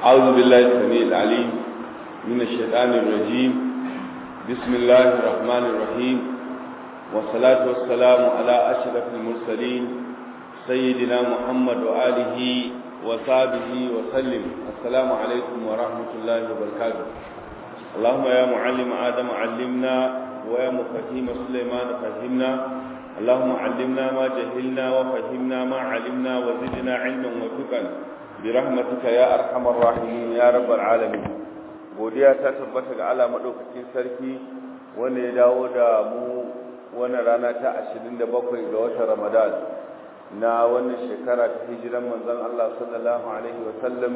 أعوذ بالله السميع العليم من الشيطان الرجيم بسم الله الرحمن الرحيم والصلاة والسلام على أشرف المرسلين سيدنا محمد وآله وصحبه وسلم السلام عليكم ورحمة الله وبركاته اللهم يا معلم آدم علمنا ويا مفهيم سليمان فهمنا اللهم علمنا ما جهلنا وفهمنا ما علمنا وزدنا علما وفقا برحمتك يا ارحم الراحمين يا رب العالمين godiya ta tabbata ga Allah madaukakin sarki wanda ya dawo da mu wannan rana ta 27 ga watan Ramadan na wannan shekara ta hijiran manzon Allah sallallahu alaihi wa sallam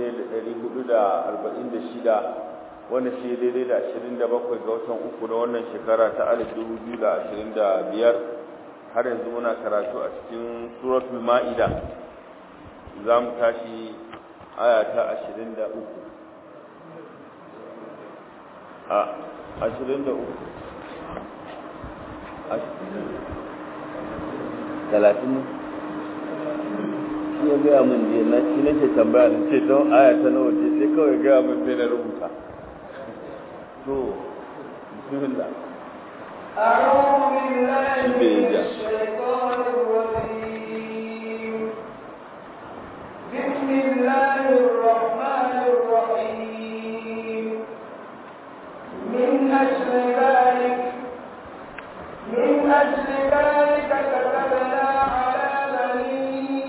1446 wanda shi daidai da 27 ga watan uku na wannan shekara ta 2025 har yanzu muna karatu a cikin suratul ma'ida za mu tashi aya ta 23 a 23 talatin shi ya gaya min jiya na shi nake tambaya da ce don aya ta nawa ce sai kawai gaya min sai na rubuta to bismillah أعوذ بالله من الشيطان الرجيم بسم الله الرحمن الرحيم من أجل ذلك من أجل ذلك كتبنا على بني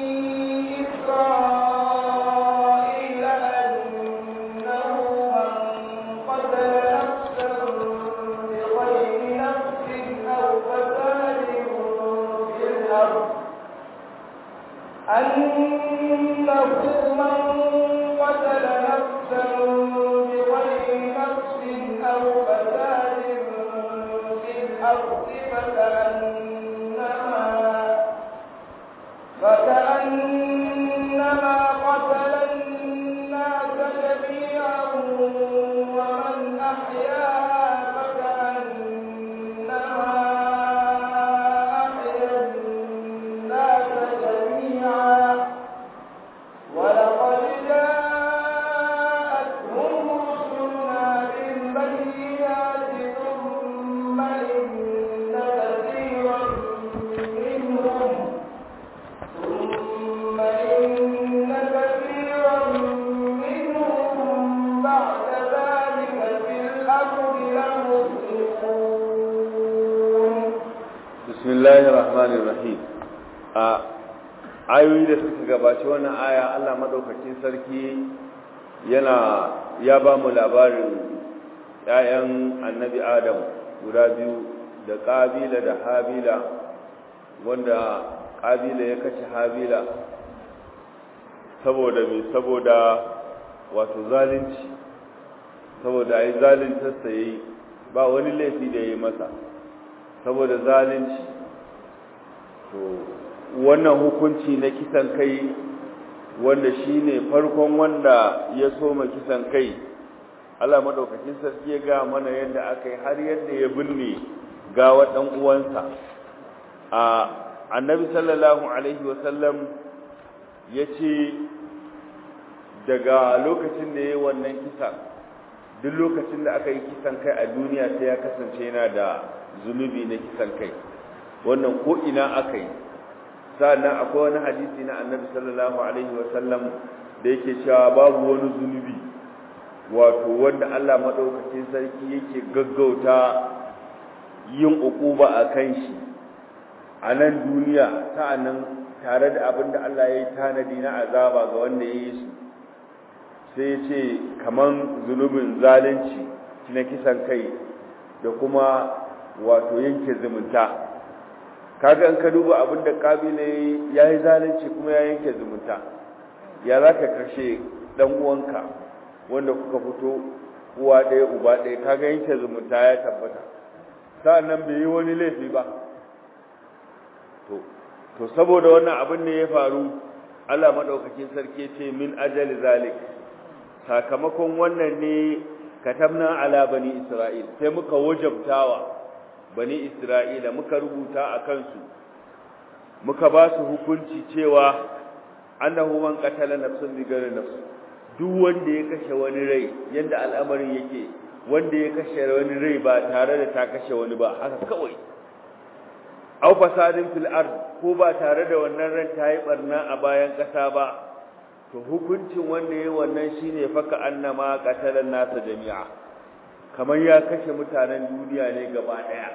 إسرائيل أنه من قتل نفسا بغير نفس أو فساد في الأرض أنه من قتل نفسا بغير نفس أو فساد في الأرض فكأنما فكأنما قتل الناس جميعا ومن أحياها فكأنما أحيا الناس جميعا ولقد جاءتهم رسلنا بالبينات ثم إن كثيرا منهم ثم إن كثيرا منهم بعد ذلك في الأمر لمسرفون bismillahir rahmanir rahim a ayoyi da suka gabaci wannan aya Allah madaukakin sarki yana ya ba mu labarin ƴaƴan annabi Adam guda biyu da Qabila da Habila wanda Qabila ya kace Habila saboda me saboda wato zalunci saboda ai zaluntar sa yayi ba wani laifi da yayi masa saboda zalunci to wannan hukunci na kisan kai wanda shine farkon wanda ya soma kisan kai Allah madaukakin sarki ya ga mana yadda aka yi har yadda ya binne gawa dan uwansa a annabi sallallahu alaihi wasallam yace daga lokacin da yayi wannan kisa duk lokacin da aka yi kisan kai a duniya sai ya kasance yana da zunubi na kisan kai wannan ko ina aka yi sa'annan akwai wani hadisi na annabi sallallahu alaihi wasallam da yake cewa babu wani zunubi wato wanda Allah madaukakin sarki yake gaggauta yin ukuba a kan shi a nan duniya sa'annan tare da abin da Allah ya yi tanadi na azaba ga wanda ya yi su sai ce kaman zunubin zalunci na kisan kai da kuma wato yanke zumunta kaga in ka duba abin da kabila ya yi zalunci kuma ya yanke zumunta ya za ka kashe ɗan uwanka wanda kuka fito uwa ɗaya uba ɗaya kaga yanke zumunta ya tabbata sa'annan bai yi wani laifi ba to to saboda wannan abin ne ya faru Allah madaukakin sarki ce min ajali zalik sakamakon wannan ne katabna ala bani isra'il sai muka wajabtawa bani isra'ila muka rubuta a kansu muka ba su hukunci cewa annahu man qatala nafsan bi ghairi nafs duk wanda ya kashe wani rai yadda al'amarin yake wanda ya kashe wani rai ba tare da ta kashe wani ba haka kawai aw fasadin fil ard ko ba tare da wannan ran ta yi barna a bayan kasa ba to hukuncin wanda yayi wannan shine faka annama qatalan nasa jami'a kamar ya kashe mutanen duniya ne gaba daya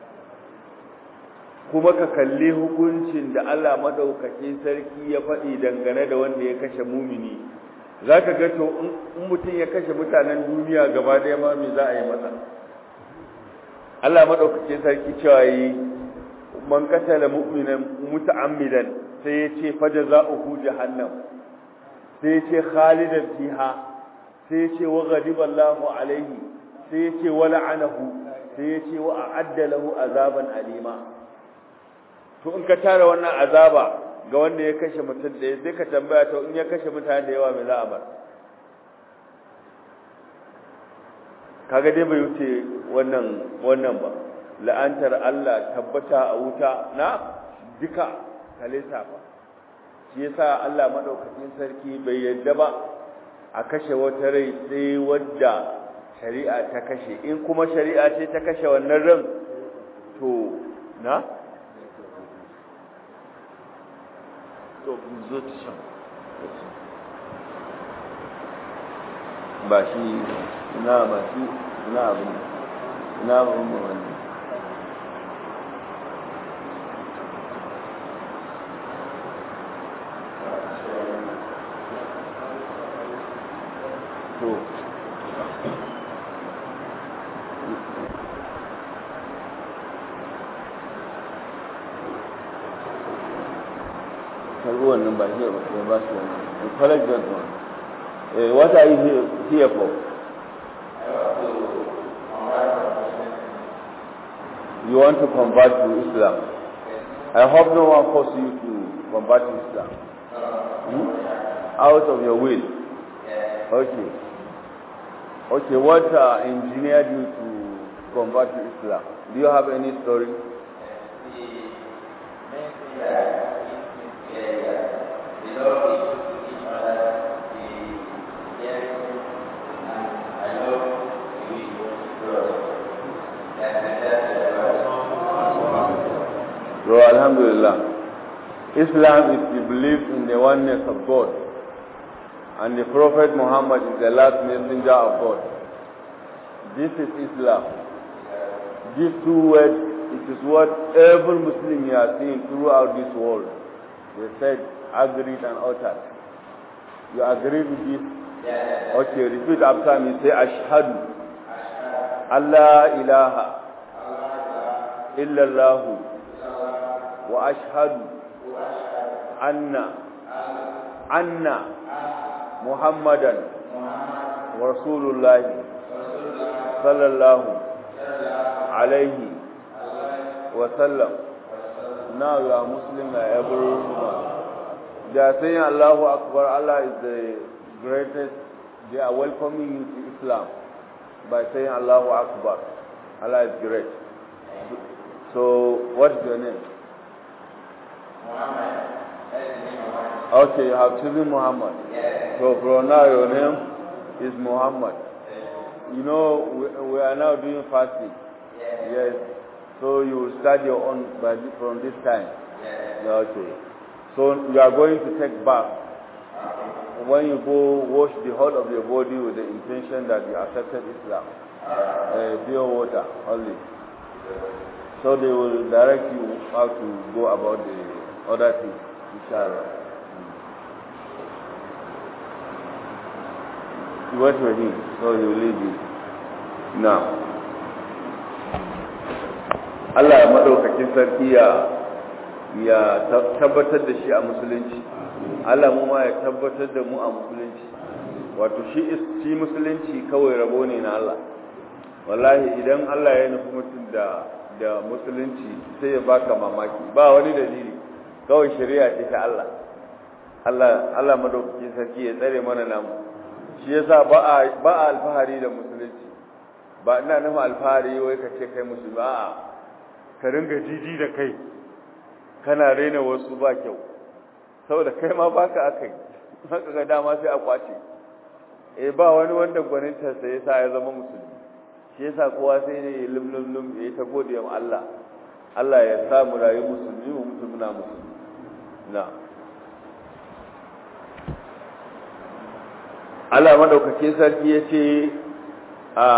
kuma ka kalli hukuncin da Allah madaukakin sarki ya faɗi dangane da wanda ya kashe mumini zaka ga to in mutum ya kashe mutanen duniya gaba daya ma me za a yi masa Allah madaukakin sarki cewa yi man qatala mu'minan muta'ammidan sai ya ce fajaza'uhu jahannam sai ya ce khalidan fiha sai ya ce wa ghadiba Allahu alaihi sai ya ce wa la'anahu sai ya ce wa a'adda lahu azaban alima to in ka tara wannan azaba ga wanda ya kashe mutum da sai ka tambaya to in ya kashe mutane da yawa me za a bar kaga dai bai wuce wannan wannan ba la'antar Allah tabbata a wuta na duka kalisa ba shi yasa Allah madaukakin sarki bai yadda ba a kashe wata rai sai wadda shari'a ta kashe in kuma shari'a ce ta kashe wannan ran to na to zo ta shan ba shi na ba shi na abin na abin wannan to karbi wannan ba shi ba ba su wannan to collect that one eh what are you here, here for you want to convert to Islam I hope no one force you to convert to Islam hmm? out of your will okay okay what uh, engineered you to convert to Islam do you have any story So Alhamdulillah, Islam is the belief in the oneness of God, and the Prophet Muhammad is the last messenger of God. This is Islam. These two words, it is what every Muslim you are seeing throughout this world. They said, agreed and uttered. You agree with this? Okay, repeat after me. Say, Ashhadu. Allah ilaha illallahu wa ashhadu anna anna muhammadan rasulullah sallallahu alayhi wa sallam now you are muslim like everyone they are saying allahu akbar allah is the greatest they are welcoming you to islam by saying allahu akbar allah is great so what's your name Okay, you have chosen Muhammad. So from now your name is Muhammad. You know, we, we are now doing fasting. Yes. So you will start your own by this, from this time. Okay. So you are going to take bath. When you go wash the whole of your body with the intention that you accepted Islam. Uh, pure water only. So they will direct you how to go about the other things, inshallah. You wait for him, so he will lead you. Now, Allah ya maɗaukakin sarki ya ya tabbatar da shi a musulunci. Allah mu ma ya tabbatar da mu a musulunci. Wato shi shi musulunci kawai rabo ne na Allah. Wallahi idan Allah ya nufi mutum da da musulunci sai ya baka mamaki ba wani dalili kawai shari'a ce ta Allah Allah Allah madaukakin sarki ya tsare mana namu shi yasa ba a ba a alfahari da musulunci ba ina nufin alfahari wai ka ce kai musulmi a'a ka ringa jiji da kai kana raina wasu ba kyau saboda kai ma baka akai haka ga dama sai a kwace eh ba wani wanda gwaninta sai yasa ya zama musulmi shi yasa kowa sai ne lum lum lum ya ta gode wa Allah Allah ya sa mu rayu musulmi mu mutu muna musulmi na Allah madaukake sarki yace a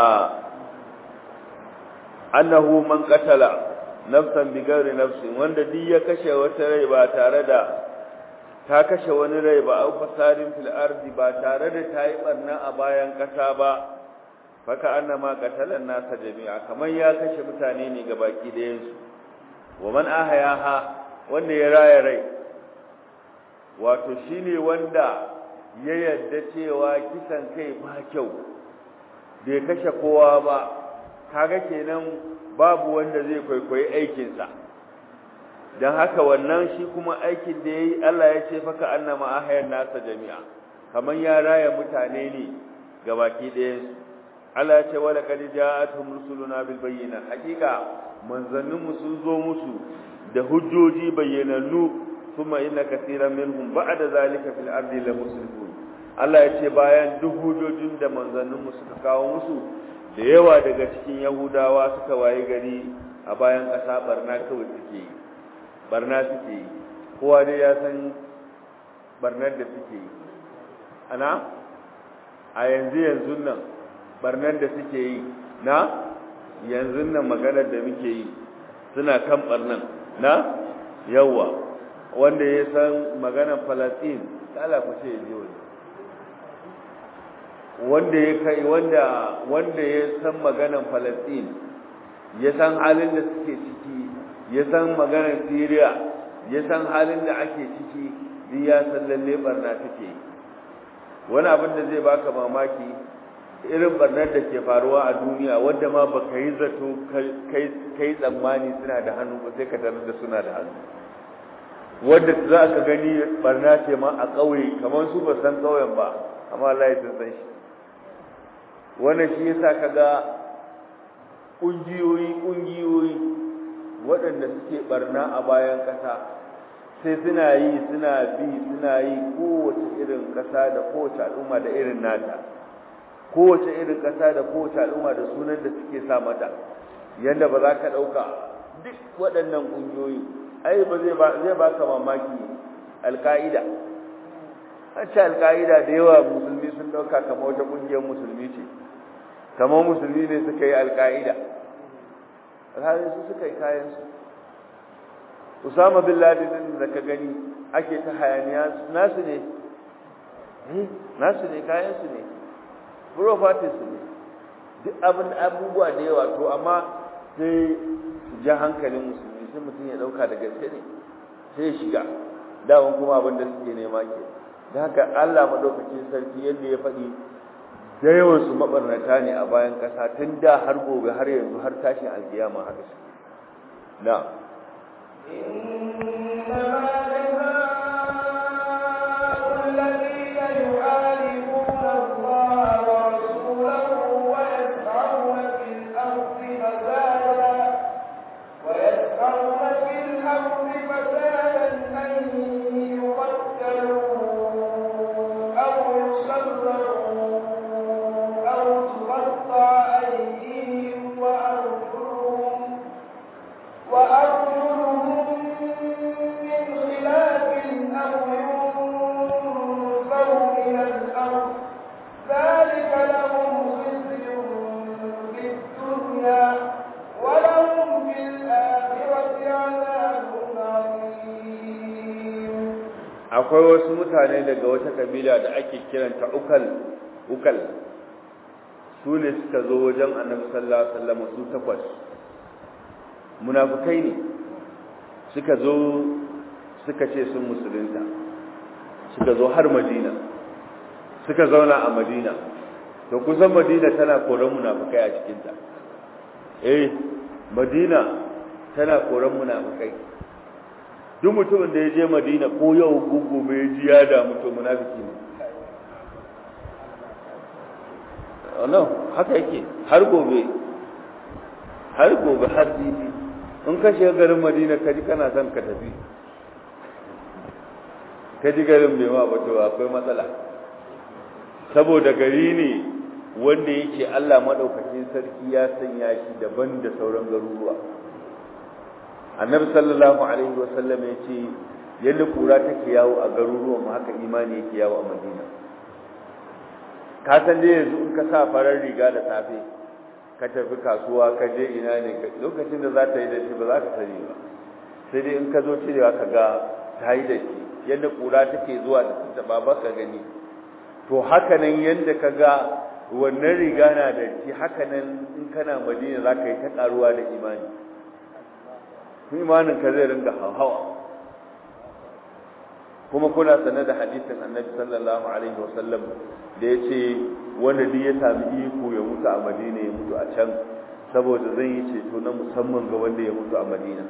annahu man qatala nafsan bighairi nafsin wanda duk ya kashe wata rai ba tare da ta kashe wani rai ba au fasadin fil ardi ba tare da ta yi barna a bayan kasa ba faka annama qatalan nasa jami'a kamar ya kashe mutane ne ga baki da yansu wa man ahayaha wanda ya raya rai wato shine wanda ya yadda cewa kisan kai ba kyau bai kashe kowa ba kaga kenan babu wanda zai kwaikwayi aikinsa don haka wannan shi kuma aikin da ya yi Allah ya ce faka annama ahayan nasa jami'a kamar ya raya mutane ne ga baki ɗayansu Allah ya ce wala qad ja'atuhum rusuluna bil bayyinat hakika manzannin mu sun zo musu da hujjoji bayyanannu kuma inna kaseeran minhum ba'da zalika fil ardi la musrifun Allah ya ce bayan duk hujjojin da manzannin mu suka kawo musu da yawa daga cikin yahudawa suka waye gari a bayan ƙasa barna kawai suke yi barna suke yi kowa dai ya san barnar da suke yi ana a yanzu yanzu nan barnar da suke yi na yanzu nan maganar da muke yi suna kan barnan na yawa wanda ya san maganar falastin kala ku ce ji wani wanda ya kai wanda wanda ya san maganar falastin ya san halin da suke ciki ya san maganar syria ya san halin da ake ciki duk ya san lalle barna take wani abin da zai baka mamaki irin barnar da ke faruwa a duniya wadda ma baka yi zato kai tsammani suna da hannu ba sai ka tarar da suna da hannu wadda za ka gani barna ce ma a ƙauye kamar su ba san ƙauyen ba amma Allah ya sun san shi wannan shi yasa kaga ƙungiyoyi ƙungiyoyi waɗanda suke barna a bayan ƙasa sai suna yi suna bi suna yi kowace irin ƙasa da kowace al'umma da irin nata kowace irin ƙasa da kowace al'umma da sunan da suke sa mata yadda ba za ka ɗauka duk waɗannan ƙungiyoyi ai ba zai ba ka mamaki alƙa'ida an ce alƙa'ida da yawa musulmi sun ɗauka kama wata ƙungiyar musulmi ce kama musulmi ne suka yi alƙa'ida alhalin su suka yi kayansu usama bin ladin da ka gani ake ta hayaniya nasu ne nasu ne kayansu ne properties ne duk abin abubuwa da yawa to amma sai su ja hankalin musulmi sai mutum ya dauka da gaske ne sai ya shiga dawan kuma abin da suke nema ke da haka Allah madaukakin sarki yadda ya faɗi da yawan su mabarnata ne a bayan ƙasa tun da har gobe har yanzu har tashin alkiyama haka su na akwai wasu mutane daga wata kabila da ake kiranta ukal ukal su ne suka zo wajen annabi sallallahu alaihi wasallam su takwas munafikai ne suka zo suka ce sun musulunta suka zo har madina suka zauna a madina to kusan madina tana koran munafikai a cikinta eh madina tana koran munafikai duk mutumin da ya je madina ko yau gobe ya ji ya damu to munafiki ne no haka yake har gobe har gobe har jibi in ka shiga garin madina ka ji kana son ka tafi ka ji garin bai ma bato akwai matsala saboda gari ne wanda yake Allah madaukakin sarki ya sanya shi daban da sauran garuruwa annabi sallallahu alaihi wasallam ya ce yadda kura take yawo a garuruwan mu haka imani yake yawo a madina ka san dai yanzu in ka sa farar riga da safe ka tafi kasuwa ka je ina ne lokacin da za ta yi da shi ba za ka sani ba sai dai in ka zo cirewa ka ga ta yi da shi yadda kura take zuwa da ta ba ba ka gani to haka nan yadda ka ga wannan riga na da shi haka nan in kana madina za ka yi ta karuwa da imani imanin ka zai ringa hawa kuma kuna sanar da hadisin annabi sallallahu alaihi wasallam da ya ce wanda duk ya sami iko ya mutu a madina ya mutu a can saboda zan yi ceto na musamman ga wanda ya mutu a madina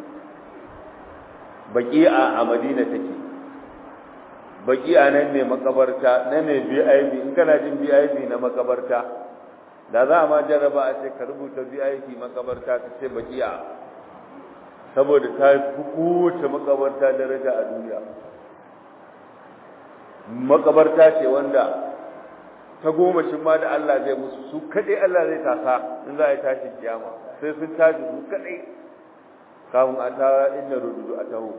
baki'a a madina take baki'a nan ne makabarta nan ne BIP in kana jin BIP na makabarta da za a ma jarraba a ce ka rubuta BIP makabarta ka ce baki'a saboda ta fi kowace makabarta daraja a duniya makabarta ce wanda ta goma shi ma da Allah zai musu su kaɗai Allah zai tasa in za a yi tashin kiyama sai sun tashi su kaɗai kafin a ta inda rududu a taho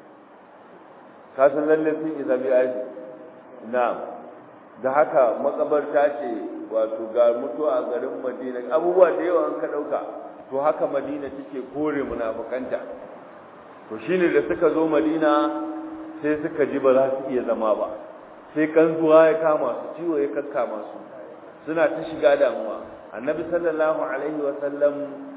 ka san lalle sun isa bi aji na da haka makabarta ce wato ga mutuwa a garin Madina abubuwa da yawa an ka ɗauka to haka Madina take kore munafukanta to shine da suka zo Madina sai suka ji ba za su iya zama ba sai kanzuwa ya kama su ciwo ya kakkama su suna ta shiga damuwa annabi sallallahu alaihi wa sallam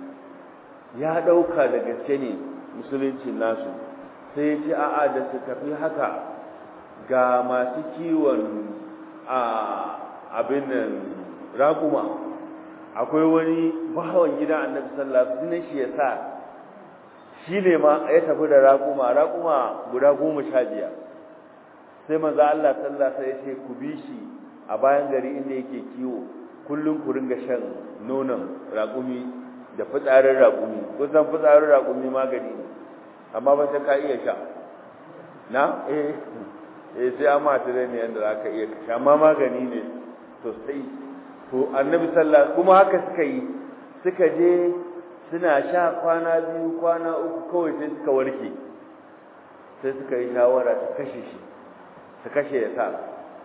ya dauka da gaske ne musulunci nasu sai ya ce a'a da su tafi haka ga masu kiwon a abin nan raƙuma akwai wani bahawan gidan annabi sallallahu alaihi wasallam shi ya sa shi ne ma ya tafi da raƙuma raƙuma guda goma sha biyar sai manzo Allah sallallahu alaihi wasallam ya ce ku bi shi a bayan gari inda yake kiwo kullum ku ringa shan nonon raƙumi da fitsarin raƙumi kusan fitsarin raƙumi magani ne amma ba sai ka iya sha na eh eh sai amma tare ne yanda zaka iya sha amma magani ne sosai to annabi sallallahu kuma haka suka yi suka je suna sha kwana biyu kwana uku kawai sai suka warke sai suka yi shawara su kashe shi su kashe ya sa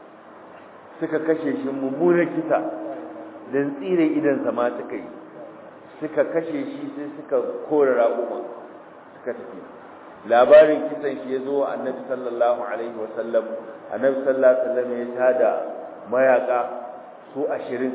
suka kashe shi mummunan kisa don tsire idansa ma suka yi suka kashe shi sai suka kora raƙuma suka tafi labarin kisan shi ya zo wa annabi sallallahu alaihi wasallam annabi sallallahu alaihi wasallam ya tada mayaka su ashirin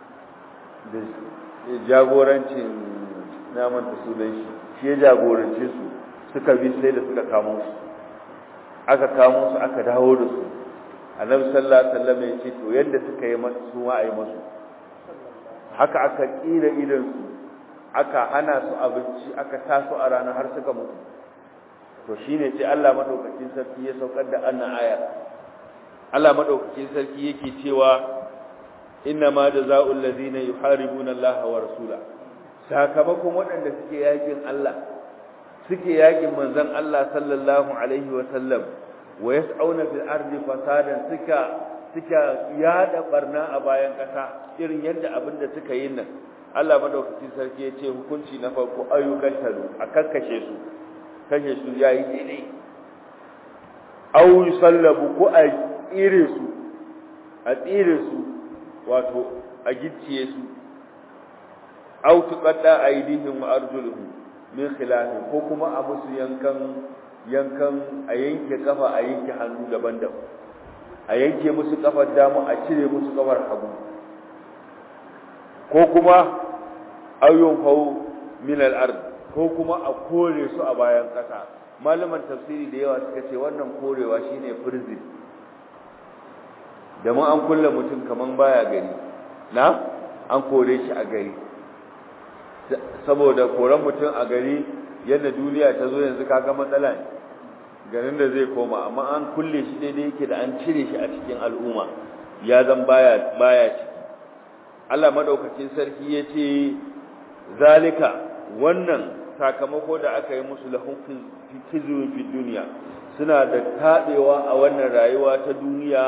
da jagorancin naman da sunan shi shi ya jagorance su suka bi sai da suka kamo su aka kamo su aka dawo da su annabi sallallahu alaihi wasallam ya ce to yadda suka yi masu su ma ayi masu haka aka kira idan su aka hana su abinci aka sa su a rana har suka mutu to shine sai Allah madaukakin sarki ya saukar da annan aya Allah madaukakin sarki yake cewa inna ma jazaa'ul ladina yuharibuna Allah wa rasula sakamakon waɗanda suke yakin Allah suke yakin manzon Allah sallallahu alaihi wa sallam wa yas'auna fil ardi fasadan suka suka yada barna a bayan kasa irin yadda abinda suka yi nan Allah madaukakin sarki ya ce hukunci na farko ayyukan taru a kakkashe su kashe su yayi daidai aw yusallabu ko a tsire su a tsire su wato a gicciye su aw tuqadda aydihim wa arjuluhum min khilaf ko kuma a musu yankan yankan a yanke kafa a yanke hannu daban-daban a yanke musu kafar dama a cire musu kafar hagu ko kuma ayyun fau min al-ard ko kuma a kore su a bayan kasa malaman tafsiri da yawa suka ce wannan korewa shine prison da an kulle mutum kaman baya gari na an kore shi a gari saboda koran mutum a gari yadda duniya ta zo yanzu kaga matsala ne garin da zai koma amma an kulle shi daidai yake da an cire shi a cikin al'umma ya zan baya baya ciki Allah madaukakin sarki yace zalika wannan sakamako da aka yi musu lahum fi fi duniya suna da tabewa a wannan rayuwa ta duniya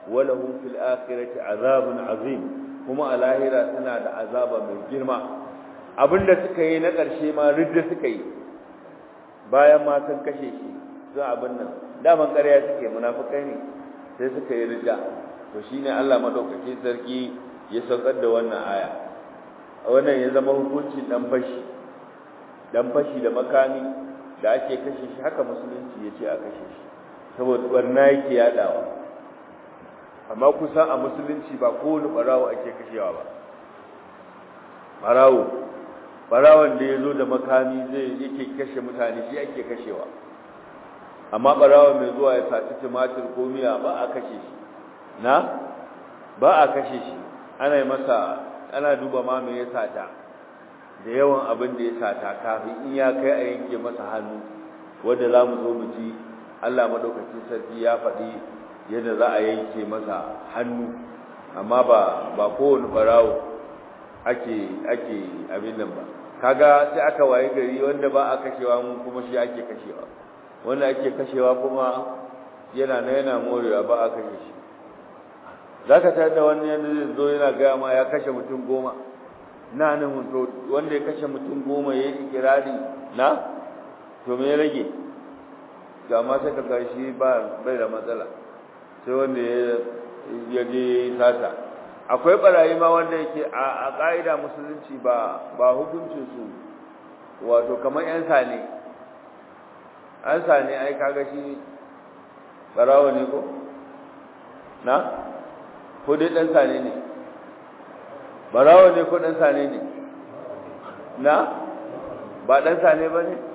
walahum fil akhirati azabun azim kuma a lahira suna da azaba mai girma abinda suka yi na ƙarshe ma ridda suka yi bayan ma sun kashe shi sun abin nan daman ƙarya suke munafukai ne sai suka yi ridda to shine Allah madaukakin sarki ya saukar da wannan aya wannan ya zama hukuncin dan fashi dan fashi da makami da ake kashe shi haka musulunci ya ce a kashe shi saboda barna yake yadawa amma kusan a musulunci ba kowane barawo ake kashewa ba barawo barawon da ya zo da makami zai yake kashe mutane shi ake kashewa amma barawon mai zuwa ya saci tumatir ko miya ba a kashe shi na ba a kashe shi ana yi masa ana duba ma me ya sata da yawan abin da ya sata kafin in ya kai a yanke masa hannu wanda za mu zo mu ji Allah madaukakin sarki ya faɗi yadda za a yanke masa hannu amma ba ba kowane barawo ake ake abin nan ba kaga sai aka waye gari wanda ba a kashewa mun kuma shi ake kashewa wanda ake kashewa kuma yana na yana morewa ba a kashe shi zaka tar da wani yanda zai zo yana gaya ma ya kashe mutum goma na nan to wanda ya kashe mutum goma ya yi ikirari na to me ya rage ga ma sai ka shi ba bai da matsala sai wanda ya je sata akwai barayi ma wanda yake a ƙa'ida musulunci ba ba hukuncin su wato kamar yan sane an sane ai kaga shi barawo ne ko na ko dai dan sane ne barawo ne ko dan sane ne na ba dan sane ba ne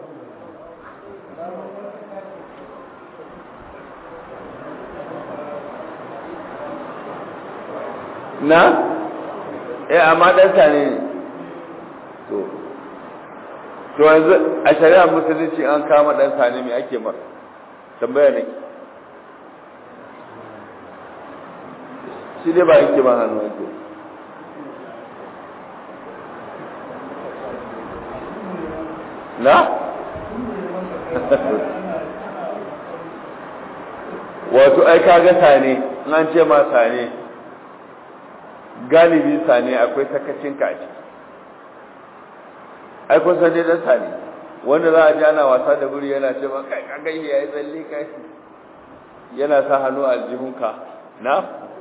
na eh amma dan sane ne to to yanzu a shari'a musulunci an kama dan sane me ake mar tambaya ne shi dai ba yake ba hannu yake na wato ai kaga sane in an ce ma sane galibi sane akwai sakacin ka a ciki ai kun san dai dan sane wanda za a ji ana wasa da buri yana ce ma kai kaga ya yi tsalle kai yana sa hannu a aljihunka na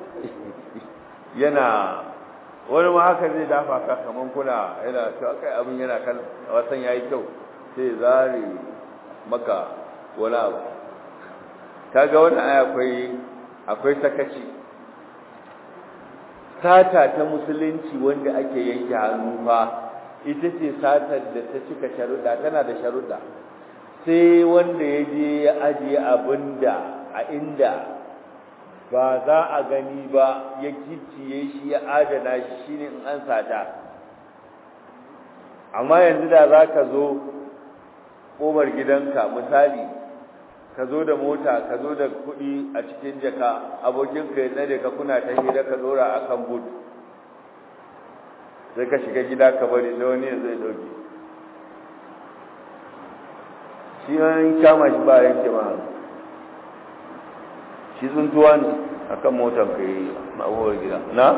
yana wani ma haka zai dafa ka kaman kuna yana cewa kai abin yana kan wasan yayi kyau sai zare maka wani abu kaga wannan aya akwai akwai sakaci sata ta musulunci wanda ake yanke hannu fa ita ce satar da ta cika sharuɗa tana da sharuɗa sai wanda ya je ya ajiye abinda a inda ba za a gani ba ya gicciye shi ya adana shi shine in an sata amma yanzu da za ka zo ƙofar gidanka misali ka zo da mota ka zo da kuɗi a cikin jaka abokinka ya tsare ka kuna ta hira ka ɗora a kan but sai ka shiga gida ka bari sai wani zai ɗauke shi an kama shi ba yanke ma shi tsuntuwa ne akan motar ka yi ma'uwar gida na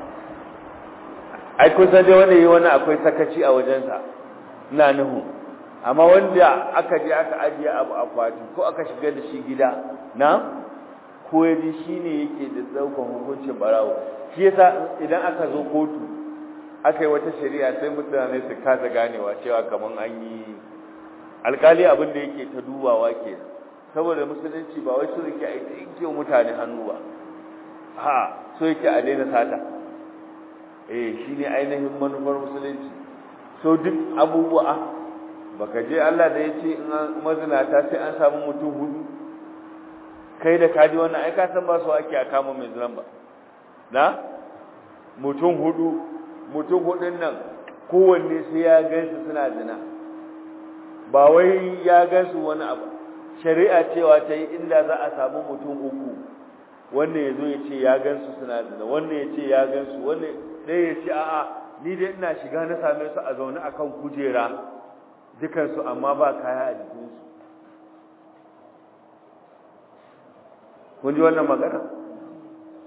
ai kusan dai wanda yi wani akwai sakaci a wajensa ina nuhu amma wanda aka je aka ajiye abu akwati ko aka shigar da shi gida na ko ya ji shi ne yake da ɗaukan hukuncin barawo shi yasa idan aka zo kotu aka yi wata shari'a sai mutane su kasa ganewa cewa kamar an yi alkali abin da yake ta dubawa ke saboda musulunci ba wai so yake a yanke mutane hannu ba ha so yake a daina sata eh shine ainihin manufar musulunci so duk abubuwa baka je Allah da yace in mazinata sai an samu mutum hudu kai da kaji wannan ai ka san ba su ake a kama mai zinan ba na mutum hudu mutum hudun nan kowanne sai ya gansu suna zina ba wai ya gansu wani abu shari'a cewa ta yi inda za a samu mutum uku wanda ya zo ya ce ya gansu suna zina wanda ya ce ya gansu wanda ɗaya ya ce a'a ni dai ina shiga na same su a zaune a kan kujera dukansu amma ba kaya a jikinsu kun ji wannan magana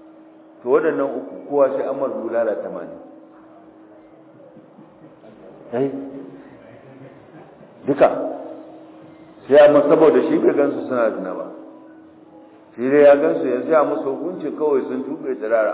to waɗannan uku kowa sai an mar bulala tamanin ai duka sai amma saboda shi bai gansu suna zina ba shi dai ya gansu yanzu ya musu hukunci kawai sun tuɓe tsirara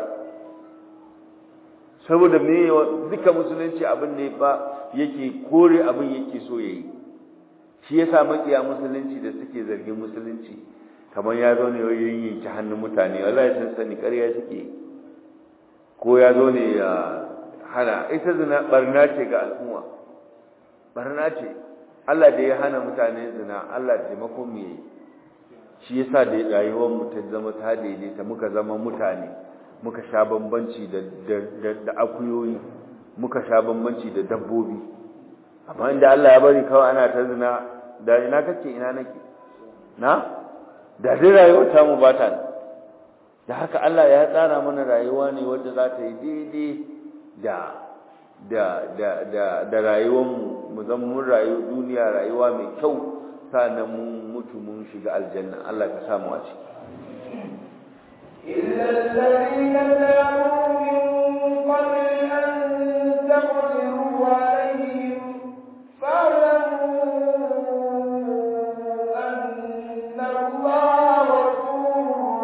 saboda me duka musulunci abin ne ba yake kore abin yake so yayi shi yasa makiya musulunci da suke zargin musulunci kamar ya zo ne yayin yanki hannun mutane wallahi sun sani ƙarya suke ko ya zo ne ya hana ita zina barna ce ga al'umma barna ce Allah da ya hana mutane zina Allah taimakon mu yayi shi yasa da rayuwar mu ta zama ta daidaita muka zama mutane muka sha bambanci da da akuyoyi muka sha bambanci da dabbobi amma inda Allah ya bari kawai ana ta zina da ina kake ina nake na da dai rayuwar ta mu ba ta da haka Allah ya tsara mana rayuwa ne wanda za ta yi daidai da da da da da rayuwar mu mu zama mun rayu duniya rayuwa mai kyau sannan mun mutu mun shiga aljanna Allah ka samu a ciki إلا الذين تابوا من قبل أن تقدروا عليهم فاعلموا أن الله غفور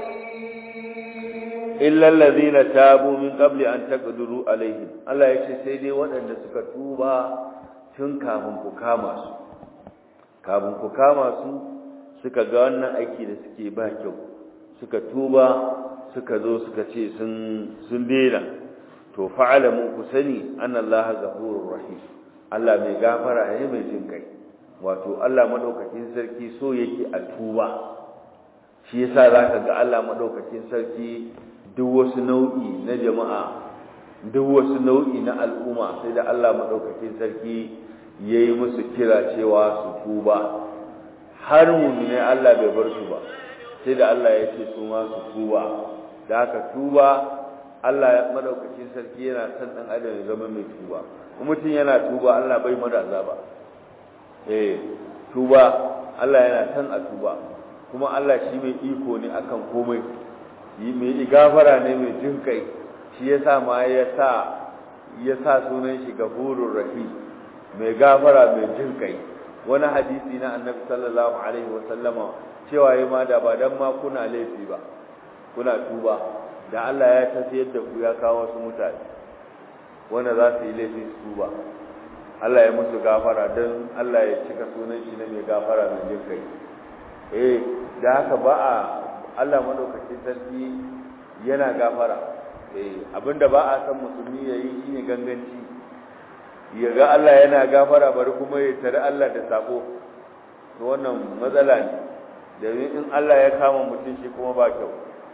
رحيم illa allazina tabu min qabli an taqdiru alaihim Allah ya ce sai dai waɗanda suka tuba tun kafin ku kama su kafin ku kama su suka ga wannan aiki da suke ba kyau suka tuba suka zo suka ce sun sun daina to fa'alamu ku sani annallaha ghafurur rahim Allah mai gafara ne mai jin kai wato Allah madaukakin sarki so yake a tuba shi yasa zaka ga Allah madaukakin sarki duk wasu nau'i na jama'a duk wasu nau'i na al'umma sai da Allah madaukakin sarki yayi musu kira cewa su tuba har mu'mine Allah bai bar su ba sai da Allah ya ce su ma su tuba da haka tuba Allah madaukakin sarki yana son dan adam ya zama mai tuba kuma mutum yana tuba Allah bai mada azaba eh tuba Allah yana son a tuba kuma Allah shi mai iko ne akan komai yi mai gafara ne mai jin kai shi yasa ma ya sa ya sa sunan shi gafurur rahim mai gafara mai jin kai wani hadisi na annabi sallallahu alaihi wa sallama cewa yi ma da ba dan ma kuna laifi ba kuna tuba da Allah ya tafiyar da ku ya kawo wasu mutane wanda za su yi laifi su tuba Allah ya musu gafara don Allah ya cika sunan shi na mai gafara mai jin kai eh da haka ba a Allah madaukakin sarki yana gafara eh abinda ba a san musulmi yayi shine ganganci ya ga Allah yana gafara bari kuma ya tare Allah da sako to wannan matsala ne domin in Allah ya kama mutum shi kuma ba kyau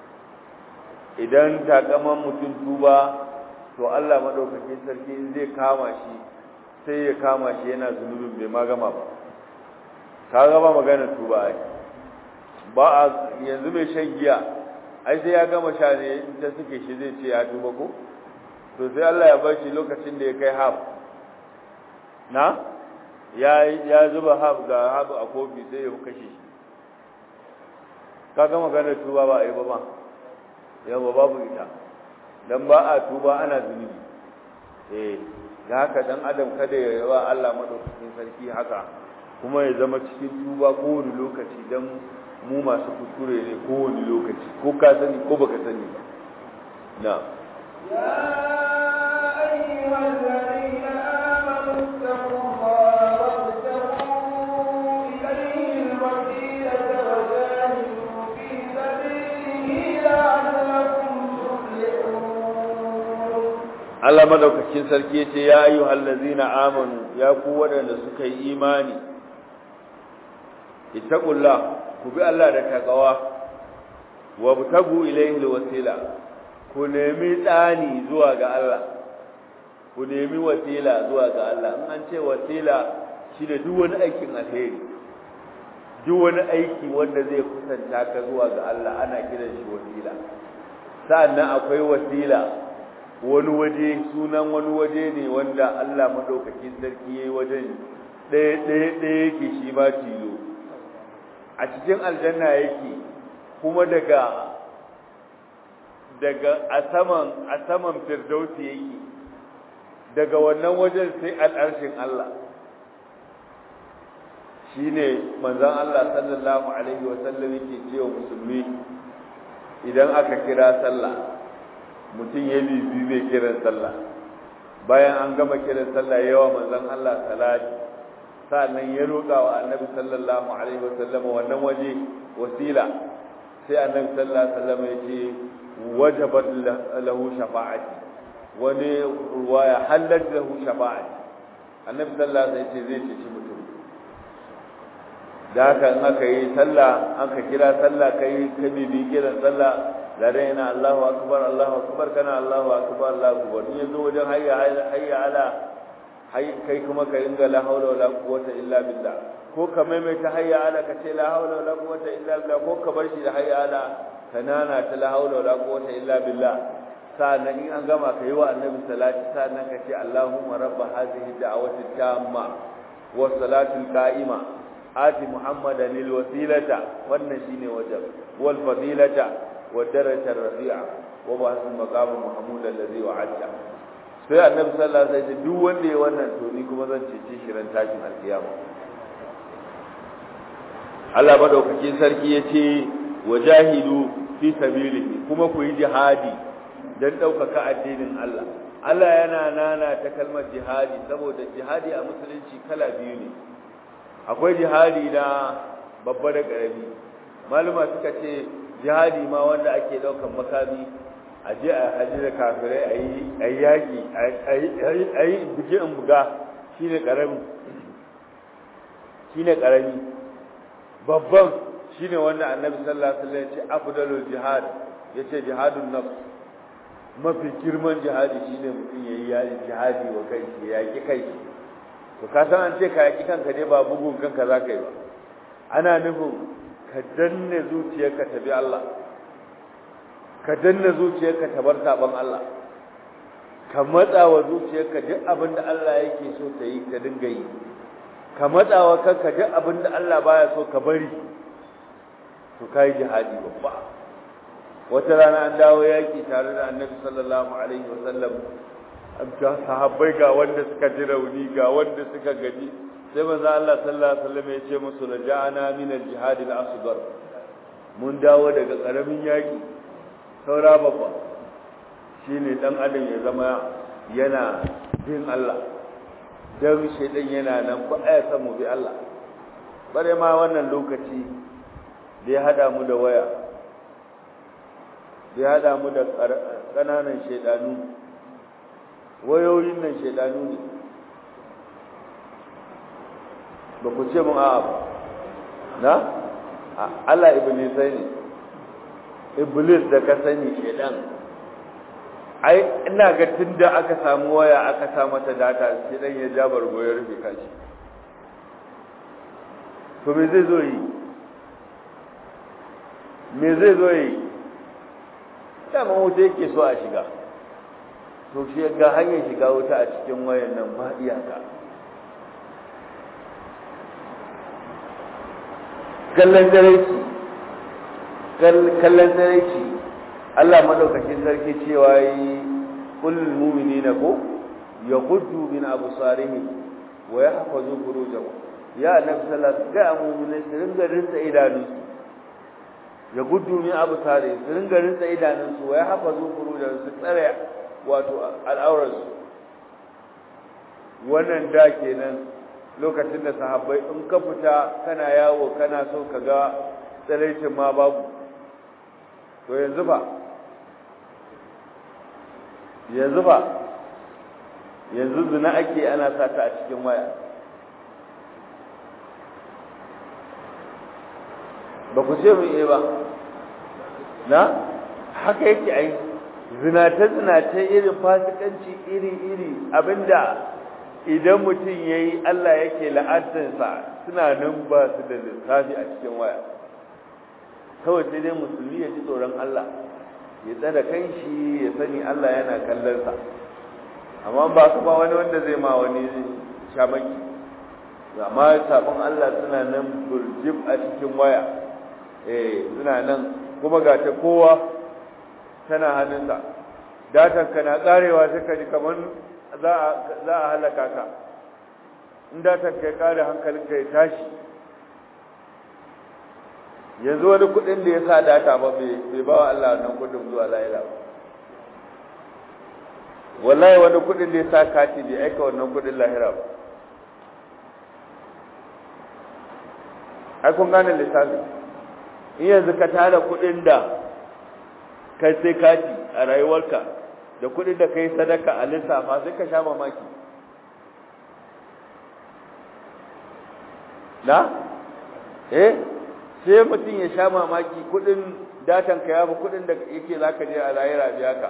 idan takaman mutum tuba to Allah madaukakin sarki in zai kama shi sai ya kama shi yana zunubin bai ma gama ba ka gaba magana tuba ai ba a yanzu mai shan giya ai sai ya gama sha ne in ta suke shi zai ce ya tuba ko to sai Allah ya bar shi lokacin da ya kai haf na ya ya zuba haf ga haf a kofi sai ya kashe shi ka ga magana tuba ba ai ba ba yawa babu ita dan ba a tuba ana zunubi eh da haka dan adam kada ya yawa Allah madaukakin sarki haka kuma ya zama cikin tuba kowane lokaci dan mu masu kuskure ne kowane lokaci ko ka sani ko baka sani ba na Allah madaukakin sarki yace ya ayyuhal ladzina amanu ya ku wadanda suka yi imani ittaqullah ku bi Allah da takawa wa butagu ilayhi alwasila ku nemi tsani zuwa ga Allah ku nemi wasila zuwa ga Allah in an ce wasila shine duk wani aikin alheri duk wani aiki wanda zai kusanta ka zuwa ga Allah ana kiran shi wasila sa'annan akwai wasila wani waje sunan wani waje ne wanda Allah madaukakin sarki yayi wajen ɗaya ɗaya ɗaya yake shi ma tilo a cikin aljanna yake kuma daga daga a saman a saman firdausi yake daga wannan wajen sai al'arshin Allah shine manzon Allah sallallahu alaihi wasallam yake cewa musulmi idan aka kira sallah mutum ya bibi mai kiran sallah bayan an gama kiran sallah yawa manzon Allah salati sa'annan ya roƙa wa annabi sallallahu alaihi wasallam wannan waje wasila sai annabi sallallahu alaihi wasallam ya ce wajabat lahu shafa'ati wani ruwaya halat lahu shafa'ati annabi sallallahu alaihi wasallam ya ce zai ceci mutum da haka in aka yi sallah aka kira sallah kai ka bibi kiran sallah da raina Allahu akbar Allahu akbar kana Allahu akbar Allahu akbar in yazo wajen hayya hayya ala hay kai kuma ka inga la haula wala quwwata illa billah ko ka maimaita hayya ala ka ce la haula wala quwwata illa billah ko ka bar shi da hayya ala kanana ta la haula wala quwwata illa billah sa'annan in an gama ka yi wa annabi salati sa'annan ka ce Allahumma rabb hadhihi da'wati tamma wa salatu qa'ima ati muhammadan lil wasilata wannan shine wajab wal fadilata wa daraja rafi'a wa ba'ath maqam mahmud alladhi wa'adta sai annabi sallallahu alaihi wasallam duk wanda ya wannan to ni kuma zan cece shi ran tashin alkiyama Allah madaukakin sarki yace wajahidu fi sabilihi kuma ku yi jihadi dan daukaka addinin Allah Allah yana nana ta kalmar jihadi saboda jihadi a musulunci kala biyu ne akwai jihadi na babba da ƙarami maluma suka ce jihadi ma wanda ake ɗaukan makami a je a haji da kafirai a yi a yaƙi a yi buge in buga shi ne ƙarami shi ne ƙarami babban shi ne wanda annabi sallallahu alaihi wasallam ya ce afdalul jihad ya ce jihadun nafs mafi girman jihadi shine mutum ya yi jihadi wa kai ya yaƙi kai to ka san an ce ka yaki kanka ne ba bugun kanka za ka yi ba ana nufin ka danne zuciyarka ta bi Allah ka danne zuciyarka ta bar saban Allah ka matsa wa zuciyarka duk abin da Allah yake so ta yi ka dinga yi ka matsa wa kanka duk abin da Allah baya so ka bari to kai jihadi babba wata rana an dawo yaki tare da Annabi sallallahu alaihi wasallam ga sahabbai ga wanda suka ji rauni ga wanda suka gaji sai manzo Allah sallallahu alaihi wasallam ya ce musu raja'ana min al-jihad al-asghar mun dawo daga karamin yaki saura babba shine dan adam ya zama yana bin Allah dan shedan yana nan ba ya san mu bi Allah bare ma wannan lokaci da ya hada mu da waya da ya hada mu da kananan shedanu wayoyin nan shaidanu ne ba ku ce mun a'a na Allah iblisai ne iblis da ka sani shaidan ai ina ga tunda aka samu waya aka sa mata data shaidan ya ja bargo ya rufe kashi to me zai zo yi me zai zo yi dama wuta yake so a shiga to shi ga hanyar shiga wuta a cikin wayan nan ba iyaka kallon daraici kallon daraici Allah madaukakin sarki cewa yi kullul mu'minina ko yaghuddu min absarihim wa yahfazu furujahum ya annabi sallallahu alaihi wasallam ga mu'minai su ringa rinsa idanunsu ya gudu min absarihim su ringa rinsa idanunsu wa yahfazu furujahum su tsare wato al'aurarsu wannan da kenan lokacin da sahabbai in ka fita kana yawo kana so ka ga tsaraicin ma babu to yanzu ba yanzu ba yanzu zina ake ana sata a cikin waya ba ku ce mun ba na haka yake ai zinace-zinace irin fasikanci iri-iri abinda idan mutum ya yi Allah yake la'adansa suna nan ba su da lissafi a cikin waya kawai sai dai musulmi ya ji tsoron Allah ya tsada kan shi ya sani Allah yana kallonsa amma ba su ba wani wanda zai ma wani shamaki amma sabon Allah suna nan burjib a cikin waya eh suna nan kuma ga ta kowa tana hannunsa datan ka na karewa sai ka ji kamar za a halaka ka in datan ka ya kare hankalinka ya tashi yanzu wani kudin da ya sa data ba bai ba wa Allah wannan kudin zuwa lahira ba wallahi wani kudin da ya sa kati bai aika wannan kudin lahira ba ai kun gane lissafi in yanzu ka tara kudin da kai sai kati a rayuwarka da kudin da kai sadaka a lissafa sai ka sha mamaki na eh sai mutum ya sha mamaki kudin datan ka yafi kudin da yake zaka je a lahira biya ka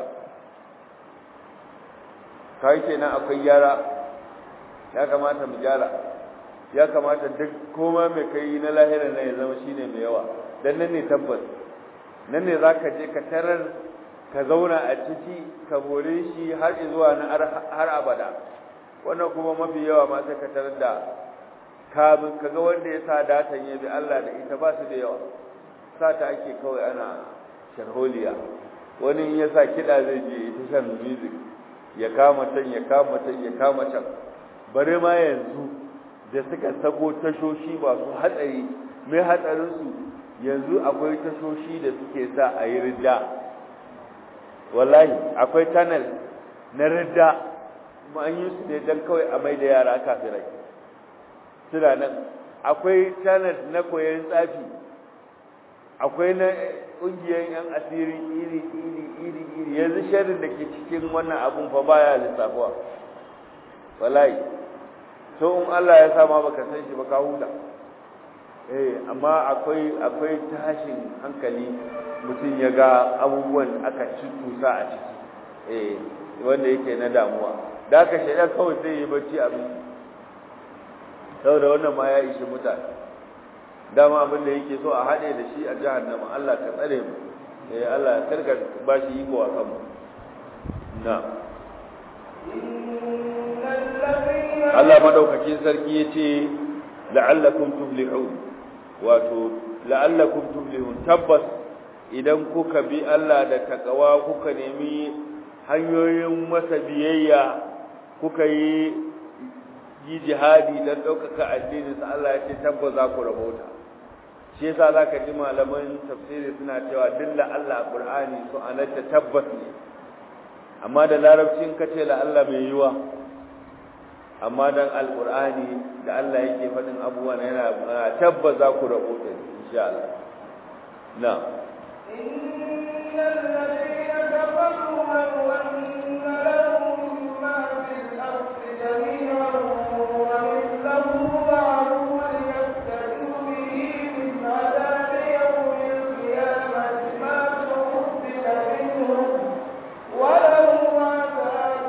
kai kenan akwai gyara ya kamata mu gyara ya kamata duk koma mai kai na lahira ne ya zama shine mai yawa dan nan ne tabbas nan ne zaka je ka tarar ka zauna a ciki ka bore shi har zuwa na har abada wannan kuma mafi yawa ma sai ka tarar da kamin kaga wanda ya sa datan ya bi Allah da ita ba su da yawa sa ta ake kawai ana sharholiya wani in ya sa kiɗa zai je ita shan music ya kama can ya kama can ya kama can bare ma yanzu da suka sako tashoshi masu hatsari mai hatsarinsu yanzu akwai tashoshi da suke sa a yi ridda wallahi akwai tunnel na ridda kuma an yi su ne don kawai a mai da yara kafirai suna nan akwai channel na koyon tsafi akwai na ƙungiyar yan asiri iri iri iri iri yanzu sharrin da ke cikin wannan abun fa baya lissafuwa wallahi to in Allah ya sa ma baka san shi ba ka huta eh amma akwai akwai tashin hankali mutum ya ga abubuwan aka cutusa a ciki eh wanda yake na damuwa da aka shaidan kawai sai yi bacci abin saboda wannan ma ya ishi mutane dama abin da yake so a haɗe da shi a jahannama Allah ka tsare mu eh Allah karka ba shi iko a kanmu na Allah madaukakin sarki yace la'allakum tuflihun wato la'allakum tuflihun tabbas idan kuka bi Allah da takawa kuka nemi hanyoyin masa biyayya kuka yi yi jihadi don ɗaukaka addininsa Allah ya ce tabbas za ku rabauta shi yasa za ka ji malaman tafsiri suna cewa dilla Allah Qur'ani su anata tabbas ne amma da larabcin ka ce la Allah mai yiwa amma dan alqur'ani da Allah yake faɗin abubuwan yana tabbas za ku rabauta insha Allah na إن الذين كفروا لو أن لهم ما في الأرض جميعا ومثله معه ليفتدوا به من عذاب يوم القيامة ما تقبل منهم ولهم عذاب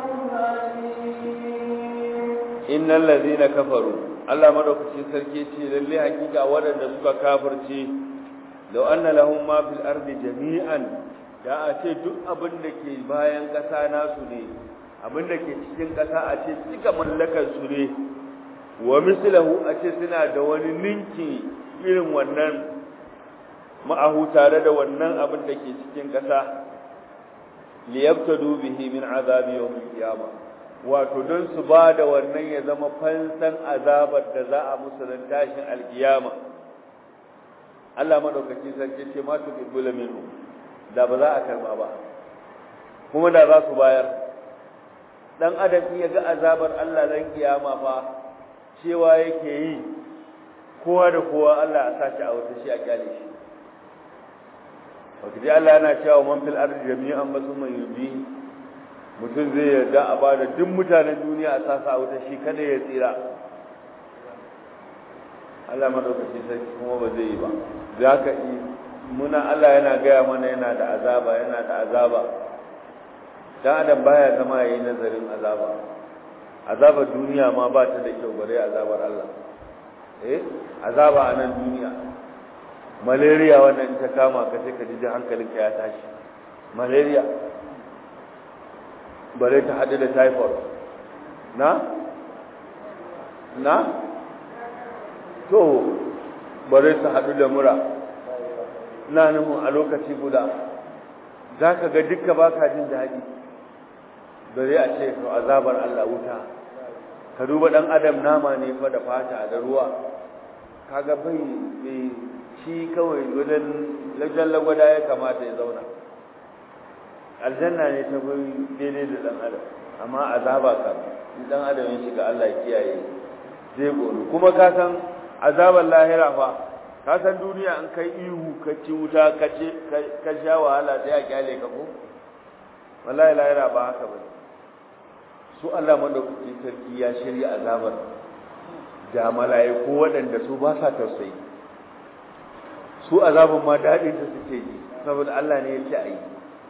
أليم innal ladhina kafaru Allah madaukakin sarki ce lalle hakika waɗanda suka kafirce law anna lahum ma fil ardi jami'an da a ce duk abin da ke bayan ƙasa nasu ne abin da ke cikin ƙasa a ce cika mallakar su ne wa mislahu a ce suna da wani ninki irin wannan ma'ahu tare da wannan abin da ke cikin ƙasa liyabtadu bihi min azabi yawmil qiyamah wato don su ba da wannan ya zama fansan azabar da za a musu ran tashin alkiyama Allah madaukakin sarki ce ma tu bibbula minhu da ba za a karba ba kuma da za su bayar dan adam ya ga azabar Allah ran kiyama fa cewa yake yi kowa da kowa Allah ya sashi a wata shi a kyale shi wakati Allah yana cewa man fil ardi jami'an basuma yubi mutum zai yarda a bada duk mutanen duniya a sasa a wuta shi kada ya tsira Allah madaukakin sarki kuma ba zai yi ba za ka yi muna Allah yana gaya mana yana da azaba yana da azaba dan adam baya zama yayi nazarin azaba azabar duniya ma ba ta da kyau bare azabar Allah eh azaba a nan duniya malaria wannan ta kama ka sai ka ji hankalinka ya tashi malaria bare ta haɗu da typhoid na? na? to bare ta haɗu da mura na nufin a lokaci guda za ka ga dukka ba ka jin daɗi bari a ce to azabar Allah wuta ka duba ɗan adam nama ne fa da fata da ruwa kaga bai bai shi kawai wajen lajen lagwada ya kamata ya zauna aljanna ne ta bai daidai da ɗan adam amma azaba ka ɗan adam ya shiga Allah kiyaye zai goro kuma ka san azabar lahira fa ka san duniya an kai ihu ka ci wuta ka ce ka sha wahala sai a kyale ka ko wallahi lahira ba haka ba su Allah madaukakin sarki ya shirya azabar da mala'iku waɗanda su ba sa tausayi su azabun ma daɗin da suke yi saboda Allah ne ya ce a yi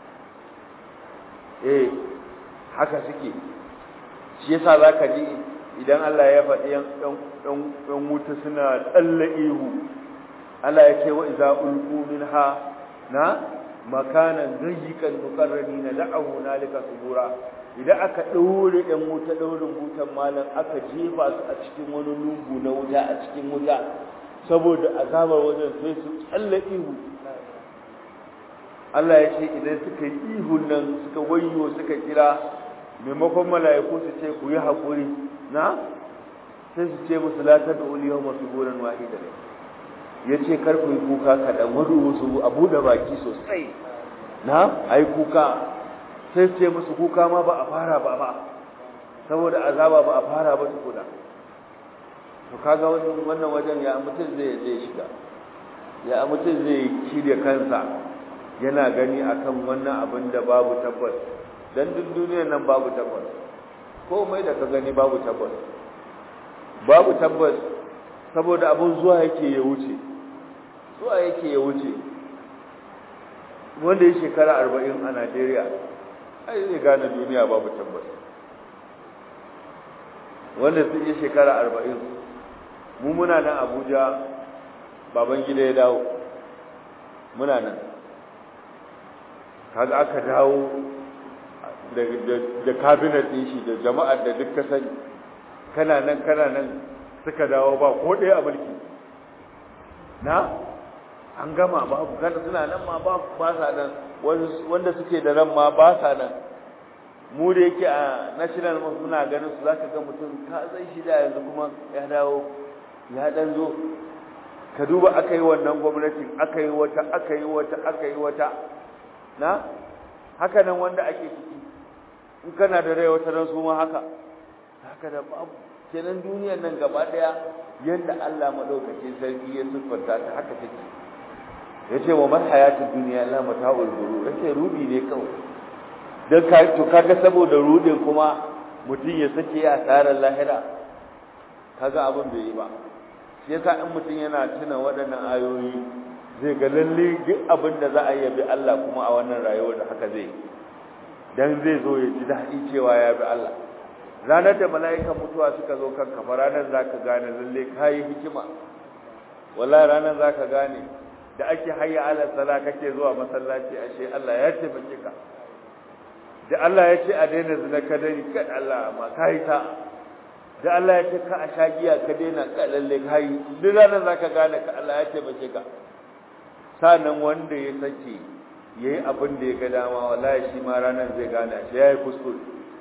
eh haka suke shi yasa za ka ji idan Allah ya faɗi ‘yan wuta suna tsalle ihu Allah ya ce wa iza ulku minha na makanan zayyikan mukarrani na da'ahu na lika subura idan aka ɗaure ‘yan wuta ɗaurin wutan malam aka jefa su a cikin wani lungu na wuta a cikin wuta saboda azabar wajen sai su tsalle ihu Allah ya ce idan suka yi ihun nan suka wayo suka kira maimakon mala'iku su ce ku yi haƙuri na sai su ce musu la ta da'ul yawma suburan wahida ya ce kar ku yi kuka kaɗan wani wasu a buɗe baki sosai na ai kuka sai su ce musu kuka ma ba a fara ba ba saboda azaba ba a fara ba tukuna to kaga wannan wajen ya mutum zai zai shiga ya mutum zai shirya kansa yana gani akan wannan abin da babu tabbas dan duk duniyar nan babu tabbas komai da ka gani babu tabbas babu tabbas saboda abun zuwa yake ya wuce zuwa yake ya wuce wanda ya shekara arba'in a najeriya ai zai gane duniya babu tabbas wanda sun yi shekara arba'in mu muna nan abuja baban gida ya dawo muna nan kaga aka dawo da kabinet ɗin shi da jama'ar da duk ka sani kana nan kana nan suka dawo ba ko ɗaya a mulki na an gama babu kada suna nan ma ba sa nan wanda suke da ran ma ba sa nan mu da yake a national muna ganin su zaka ga mutum ka zai shi da yanzu kuma ya dawo ya dan zo ka duba aka yi wannan gwamnatin aka yi wata aka yi wata aka yi wata na haka nan wanda ake ciki in kana da rai wata ran su ma haka haka da babu kenan duniyar nan gaba daya yanda Allah madaukakin sarki ya siffanta ta haka take yace wa man hayatud dunya la mata'ul ghurur yace rubi ne kawai dan ka to kaga saboda rudin kuma mutum ya sake ya asarar lahira kaga abin bai yi ba shi yasa in mutum yana tuna waɗannan ayoyi zai ga lalle duk abin da za a yi bi Allah kuma a wannan rayuwar da haka zai dan zai zo ya ji daɗi cewa ya bi Allah ranar da mala'ikan mutuwa suka zo kan kafa ranar zaka gane lalle kayi hikima wallahi ranar zaka gane da ake hayya ala sala kake zuwa masallaci ashe Allah ya taimake ka da Allah ya ce a daina zina ka dani kad Allah amma kai ta da Allah ya ce ka a shagiya ka daina ka lalle kai duk ranar zaka gane ka Allah ya taimake ka sanan wanda ya sake yayi abin da ya ga dama wallahi shi ma ranar zai gane shi yayi kuskure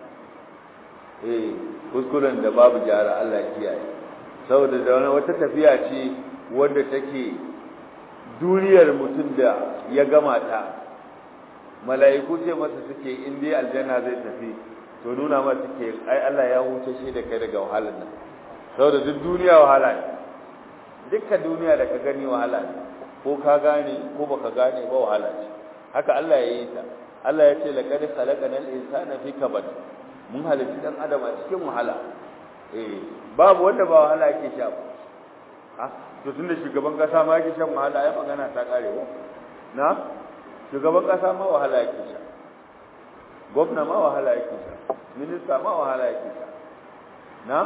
eh kuskuren da babu jara Allah ya kiyaye saboda da wani wata tafiya ce wanda take duniyar mutum da ya gama ta mala'iku ce masa suke in dai aljanna zai tafi to nuna masa suke ai Allah ya huce shi da kai daga wahalar nan saboda duk duniya wahala ne dukkan duniya da ka gani wahala ne ko ka gane ko baka gane ba wahala ce haka Allah ya yi ta Allah ya ce laqad khalaqanal insana fi kabad mun halitta dan adam a cikin wahala eh babu wanda ba wahala yake sha ba ah to tunda shugaban kasa ma yake shan wahala ai magana ta kare ko na shugaban kasa ma wahala yake sha gwamna ma wahala yake sha minista ma wahala yake sha na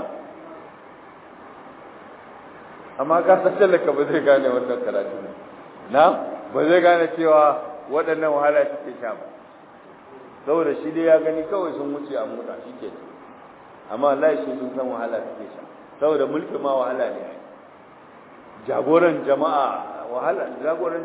amma ka san talaka ba zai gane wannan karatu ne na ba zai gane cewa waɗannan wahala suke sha ba saboda shi dai ya gani kawai sun wuce a mota shi ke amma Allah shi sun san wahala suke sha saboda mulki ma wahala ne jagoran jama'a wahala jagoran